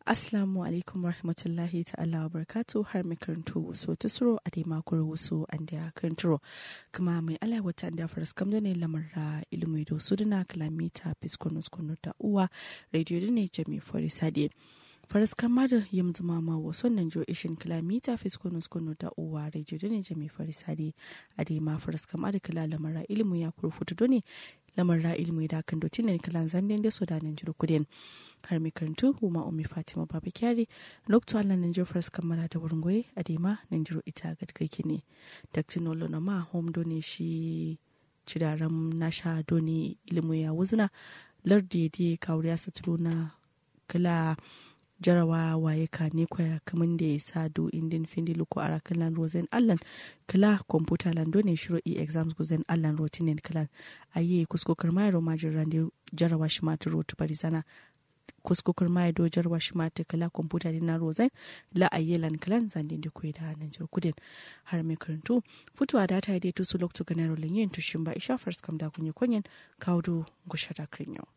Assalamu alaikum warahmatullahi ta'ala wa barakatu har mai karanto wasu tusuro a dai makon wasu an da karanturo kuma mai ala wata da faras kamdo ne lamarra ilimi da su duna kalamita fiskonus kunu ta uwa radio ne jami fori sadi faras kamar yam zuma ma wasu nan jo ishin kalamita fiskonus kunu ta uwa radio ne jami fori sadi a dai ma faras kamar kala lamarra ilimi ya kuru futu ne lamarra ilimi da kan dotin ne kalan zanden da su da nan jiru kudin har mai karantu huma umi fatima baba kyari lokto allah nan jiro faras kammala da wurin goye a dema nan jiro ita gadgaki ne dr nolo na ma home doni shi ciraren nasha doni ilimu ya wuzna lardi di kawuriya satulu na kala jarawa waye ka ne kwaya kaman da ya sa do indin findi luko ara kalan rozen allan kala computer lan do ne shiro e exams guzen allan rotinen kalan ayi kusko karmai romajin rande jarawa shi mata rotu barizana kuskukar ma do jarwa shi mata kala kwamfuta na rozai la ayyelan kalan zandin da kuwa da nan jir kudin har mai karantu fitowa da ta yi dai tusu lokacin ganar yin tushin ba isha first kam da kunye kwanyen kawo do gushara yau.